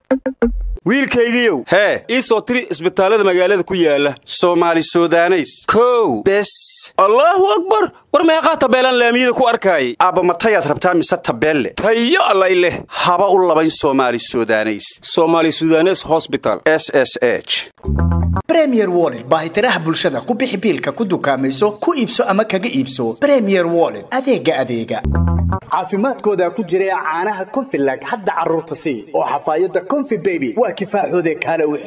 wiilkaygiiow hee ii soo tiri isbitaallada magaalada ku yaala soomaali sudaneys kow bes allaahu akbar war meeqaa tabeelaan laamiyada ku arkaayay aabba matayaad rabtaa mise tabeelle tayo allay leh haba u labayn soomaali sudaneys soomaali sudanes hosbital s s h bremier wollet baahitiraha bulshada ku bixi biilka ku dukaamayso ku iibso ama kaga iibso bremier wollet adeega adeega caafimaadkooda ku jira caanaha konfilag hadda carruurta sii oo xafaayadda konfi beby waa kifaaxoode kaale wix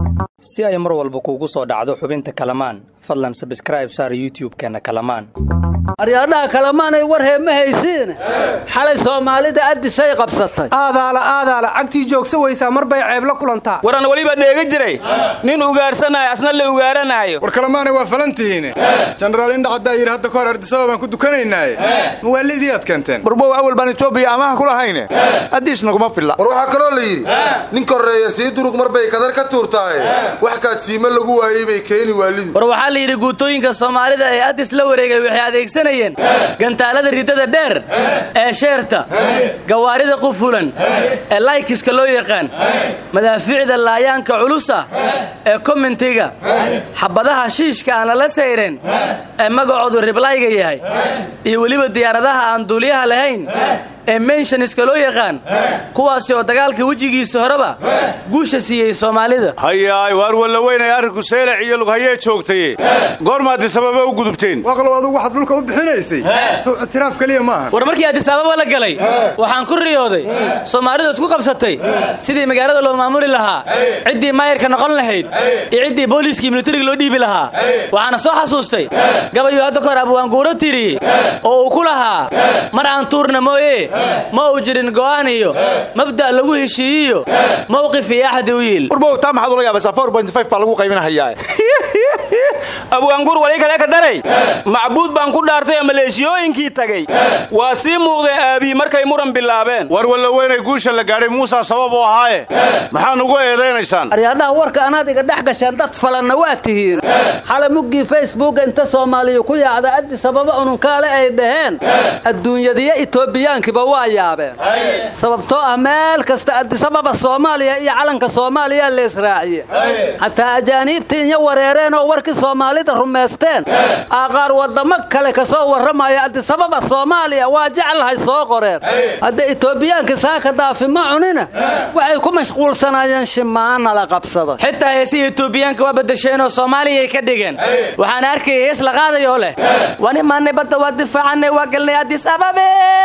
si ay mar walba kuugu soo dhacdo xubinta kalamaan fadlan sabskraib saar youtub-keenna kalamaan aryaadhaha kalamaanay war heema haysiine xalay soomaalida addisay qabsatay aadaala aadaala cagtii joogsa weysaa mar bay ceeb la kulantaa waran weliba dheega jiray nin ugaarsanaayo asna la ugaaranaayo war kalemaanay waa falantihiine jenaraal indhacaddaa yidhi hadda kahor ardisaba baan ku dukanaynaaye mawaalidii aad keenteen burbow awal baan etoobiya amaha ku lahayne addiisna kuma filla war waxaa kaloo la yidhi nin korreeya sii durug mar bay kadar ka tuurtaaye wax kaadsiimo lagu waayey bay keeni waalidu war waxaa la yidhi guutooyinka soomaalida ee addis la wareegay waxay adeegsanayeen gantaalada riddada dheer ee sheerta gawaarida qufulan ee laykiska loo yaqaan madaafiicda laayaanka culusa ee komentiga xabadaha shiishka aan lala sayren ee magacoodu riblayga yahay iyo weliba diyaaradaha aan duuliyaha lahayn ee menshoniska loo yaqaan kuwaasi oo dagaalka wejigiisa horeba guusha siiyey soomaalida hayaay waar walla weynay arrinku seelac iyo lughayee joogtaye goormaaddi sababa u gudubteen waaqlow adugu waxaad dhulka u bixinaysay sow ictiraaf keliya maaha war markii addisaababa la galay waxaan ku riyooday soomaalidu isku qabsatay sidii magaalada loo maamuli lahaa ciddii maayarka noqon lahayd iyo ciddii booliiskii militariga loo dhiibi lahaa waxaana soo xasuustay gabayuu hadda kahor abwaanguuro tiriyey oo uu ku lahaa mar aan tuurna mooye ma uu jirin go'aan iyo mabda' lagu heshiiyiyo mawqif iyo axdi u yiil burbow taa maxaad ula yaabaysaa four point five baa lagu qaybinahayaa abwaangur wali kale ka dharay macbuud baan ku dhaartay maleeshiyooyinkii tagay waa sii muuqdeen aabii markay muran bilaabeen war walla weynay guusha la gaadhay muusaa sabab u ahaaye maxaa nugu eedaynaysaan aryaadhaha warka anaad iga dhex gasheen dad falanna waa tihiin xalay muggii facebooka inta soomaaliya ku yaacda addi sababa ununkaale ay dhaheen adduunyadiyo itoobiyaankiba waa yaabeen sababtoo ah meel kasta addisababa soomaaliya iyo calanka soomaaliya leesraaciye xataa ajaaniibta inya wareereenoo warkii soomaalida rumaysteen aaqaar waddamo kale ka soo warramaya addisababa soomaaliya waa jeclahay soo qoreen hadda itoobiyaanka saaka daafi ma cunina waxay ku mashquulsanaayeen shimaana la qabsado xitaa heesihii itoobiyaanka waa badasheenoo soomaaliyay ka dhigeen waxaana arkaya hees la qaadayoo leh waan imaanay badda waa difaacanay waa galnay addis ababe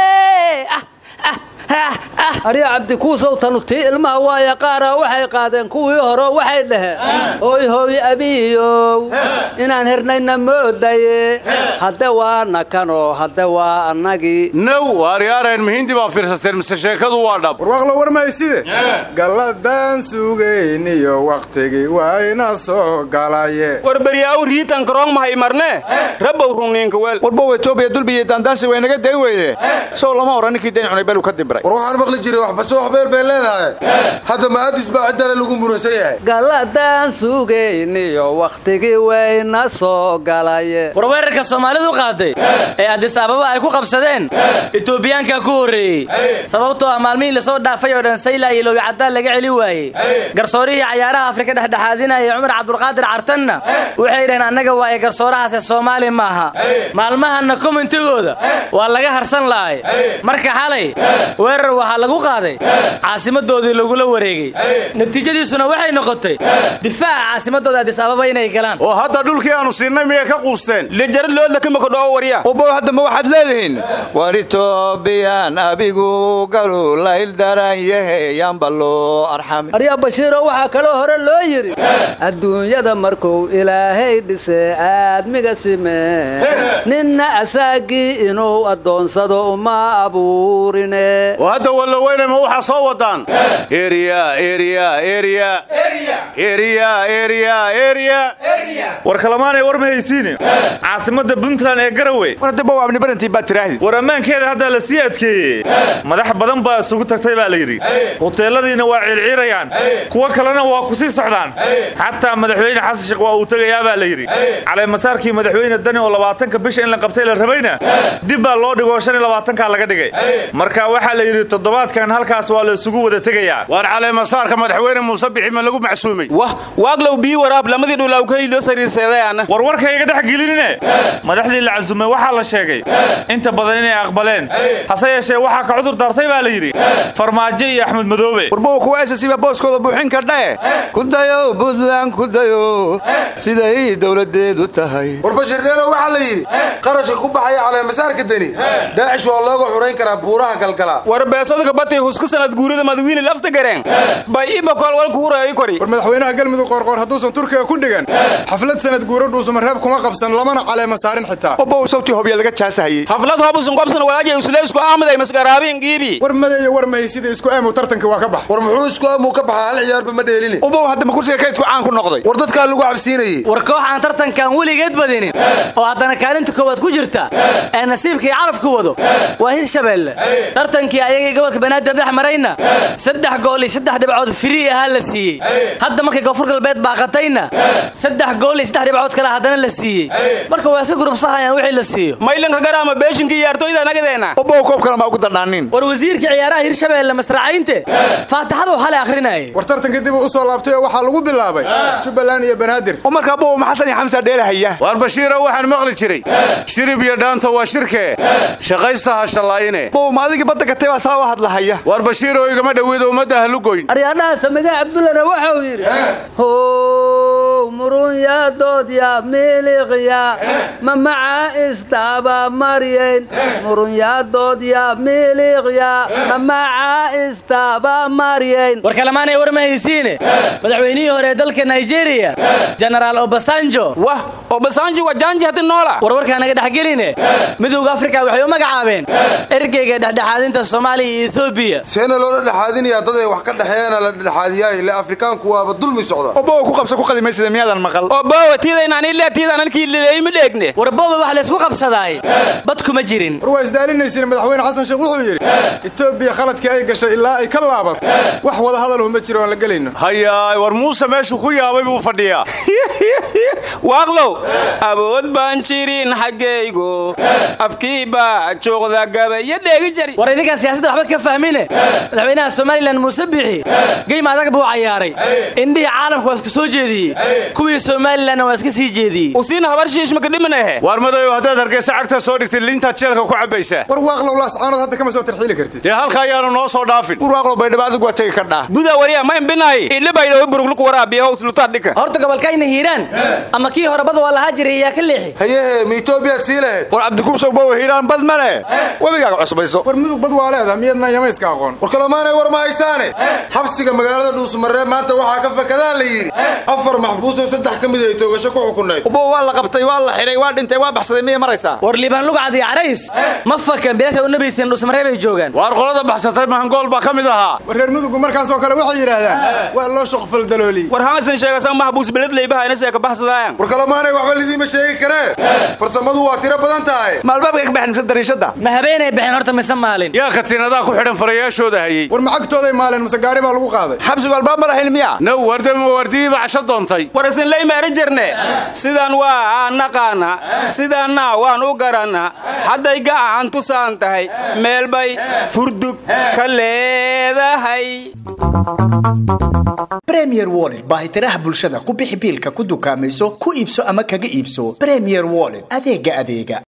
arya cabdikuusow tanu tii ilmaha waaya qaara waxay qaadeen kuwii hore waxay dhaheen oy hooy abiyow inaan hernayna moodaye hadde waa nakanoo hadde waa annagii now waaryaareen mihiindii baa fiirsateen mise sheekadu waa dhab warwaaqlo war mahayside galladaan sugayniyo wakhtigii wayna soo galaye war beryaaw riitan karoong mahay marne rabbow runniinka weel warbow etoobiya dulbiyo daandaansi way naga dayn weyde sow lama odhan ninkii dayn cunay belu ka dibray war waxaan maqli jiray waxbase wax beel bay leedahay hadda ma addis baa ciddale lagu muransan yahay galladaan sugayniyo wakhtigii wayna soo galaye war weerarka soomaalidu qaaday ee addis ababa ay ku qabsadeen itoobiyaanka ku horreeyey sababtoo ah maalmihii lasoo dhaafay oo dhan sayla iyo lowi caddaan laga celi waayey garsoorihii cayaaraha afrika dhexdhexaadinaya cumar cabdulqaadir cartanna waxay dhaheen annaga waaye garsoorahaase soomaali maaha maalmahanna komentigooda waa laga harsan la'ay marka xalay weerar waxaa lagu qaaday caasimadoodii lagula wareegay natiijadiisuna waxay noqotay difaaca caasimadooda addis ababa inay galaan oo hadda dhulkii aanu siinay miyay ka quusteen lijarad loodla kimakadhoo warya ubow hadda ma waxaad leedihiin war itoobiyaan abigu galu layl daran yahe yaanba loo arxami aryaa bashiiro waxaa kaloo hore loo yidhi adduunyada markuu ilaahay dhise aadmiga simee ninna asaagii inuu addoonsado uma abuurine oo hadda walla weynay ma waxaa soo wadaan eriya eriya eriya eriya eriya eriya war kalamaanay war ma haysiine caasimadda puntland ee garowe war hadda bow abni barantii baad tiraahdi war ammaankeeda haddaa la sii adkeeyey madax badan baa isugu tagtay baa la yidhi huteeladiina waa ciirciirayaan kuwo kalena waa ku sii socdaan xataa madaxweyne xasan sheekh waa uu tegayaa baa la yidhi caleemasaarkii madaxweyne dani oo labaatanka bisha in la qabtay la rabayna dib baa loo dhigoo shan iyo labaatankaa laga dhigay marka waxaa la la yidhi toddobaadkan halkaas waa la isugu wada tegayaa waar caleemasaarka madaxweyne muuse bixi ma lagu macsuumay wah waaglow bii waraab lamadii dhulaw ka hiliyo sariirseedayaana war warkayga dhex gelinine madaxdii la casumay waxaa la sheegay inta badan inay aqbaleen hase yeeshee waxaa ka cudur daartay baa la yidhi farmaajo iyo axmed madoobe warbowa kuwa esasiba booskooda buuxin kardhae kudayow buntland kudayo siday dowladeedu tahay war bashirdheelo waxaa la yidhi qarashka ku baxaya caleemasaarka deni daacish waa looga xurayn karaa buuraha galgala war beesodka batay huska sanad guurida madawiine lafta gareen bay ibakool walku hurayo kori war madaxweynaha galmudug qoorqoor hadduusan turkiga ku dhigan xaflad sanad guuro dhuusamareeb kuma qabsan lamana caleema saarin xitaa obow sabtii hobya laga jaasahayey xaflad hobusun qobsan walaaja usleysku ahmaday masgaraabiin giibi war madeeyo war mahay sida isku aamow tartanka waa ka bax war muxuu isku aamuu ka baxaa hal ciyaarba ma dheelini obow hadda ma kursiga kaydku caan ku noqday war dadkaa lagu cabsiinayey war koox aan tartankan weligeed badinin oo haddana kaalinta koowaad ku jirta ee nasiibkii carabku wado waa hirshabeelle tartankii ayagii gobolka banaadir dhex marayna saddex gool iyo saddex dhibcood firii ahaa la siiyey hadda markay koonfur galbeed baaqatayna saddex gool iyo saddex dhibcood kale haddana la siiyey marka waa iska gurubsahayaan wixii la siiyo maylanka garaama beeshinka iyo artoyda nagadeena obow koobkana ma ugu dardhaanin war wasiirka ciyaaraha hirshabeelle masracaynte faataxadu xalay akhrinayay war tartanka dib uu u soo laabtay oo waxaa lagu bilaabay jubbaland iyo banaadir oo markaa bow ma xasan iyo xamsa dheelahaya waar bashiiro waxaan maqli jiray shirib iyo dhaanta waa shirkee shaqaysta ha shallaayine bow ma adigii badda gatay baa saa u hadlahaya waar bashiiroo igama dhoweedo ummadda ha lugoyn aryaadhaha samige cabdullana waxau yidhi how murunyaa doodya miliqya ma maca istaaba maryayn murunyaa doodya miliqya ma maca istaaba maryayn war kalamaanay war ma haysiine madaxweynihii hore ee dalka nigeria jenaraal obasanjo wah obasanjo waa jaanji haddi noola war warkaa naga dhexgeline midowda afrika waxay u magacaabeen ergeyga dhexdhexaadinta soomaaliya iyo ethoobiya seena loola dhexaadinayaa dad ay wax ka dhexeeyana la dhexaadiyaay ile afrikaanku waaba dulmi socda obow ku qabsa ku qadimaysida miyaadan maqal oo boowa tiidaynaani le tiidananakii lileeyma dheegne war booba wax laysku qabsadaay bad kuma jirin war waa isdaalinaysiin madaxweyne xasan sheekh wuxuu yidhi etoobiya khaladkii ay gashay ilaa ay ka laabato wax wada hadalhu ma jiro aan la gelayno hayaay war muuse meeshuu ku yaabay buu fadhiyaa waaqlow awood baan jirin xaggaygu afkii baa joogda gabayo dheegi jari war idinkaan siyaasadda waxba ka fahmine madaxweynaha somalilan muuse bixi geyma adag buu cayaaray indhihii caalamka waa iska soo jeediyey kuwii somalilanna waa iska sii jeediyey usiina habar shiishmaka dhiminahe waar madayo haddaad hargeysa cagta soo dhigtid liintaad jeelka ku cabbaysaa war waaqlow laascaanood hadda kama soo tarxiili kartid dee halka ayaanu noo soo dhaafin warwaaqlow baydhaba adigu waa tegi kardhaa buda wariya ma imbinaay ile baydhawo burugluku waraabiya hows lutaad dhika horta gobolkayna hiiraan ama kii horebada waa lahaa jiray iyaa ka leexi hayehe ma etoobiyaad sii lahayd war cabdikuubsow bowa hiiraan bad ma leh webigaaga cusbayso war mudug bad waa leedaha miyadna yamayska aqoon war kalamaanay war ma haysaane xabsiga magaalada dhuusmareeb maanta waxaa ka fakadaan la yidhi afar maxbuusoo saddex ka mid ay toogasho ku xukunayd obow waa la qabtay waa la xidhay waa dhintay waa baxsaday miyay maraysaa war liibaan lugcad iyo carays ma fakan bilaasha u nabaysteen dhuusmareeb ay joogaan waar qolada baxsatay mahangool baa ka mid ahaa war reer mudugu markaasoo kale waxay yidhaahdaan waa loo shoqfal dalooliyey war hamasan sheegasan maxbuus beled leybahayna see ka baxsadaayan war kalamaanay waxba lidiima sheegi karee farsamadu waa tiro badan tahay maalbaabka ka baxen mise dariishadda ma habeenay baxeen horta mise maalin yaa katiinadaa ku xidhan farayaashooda hayey war macagtooday maaleen mise gaari baa lagu qaaday xabsigu albaab ma lahayn miya now wardama wardiyii bacasho doontay war isin leyma eri jirne sidaan waa aan naqaana sidaanna waan u garanna hadday gacan tusaan tahay meel bay furdug ka leedahay bremier wollet baahitiraha bulshada ku bixi biilka ku dukaamayso ku iibso ama kaga iibso bremier wollet adeega adeega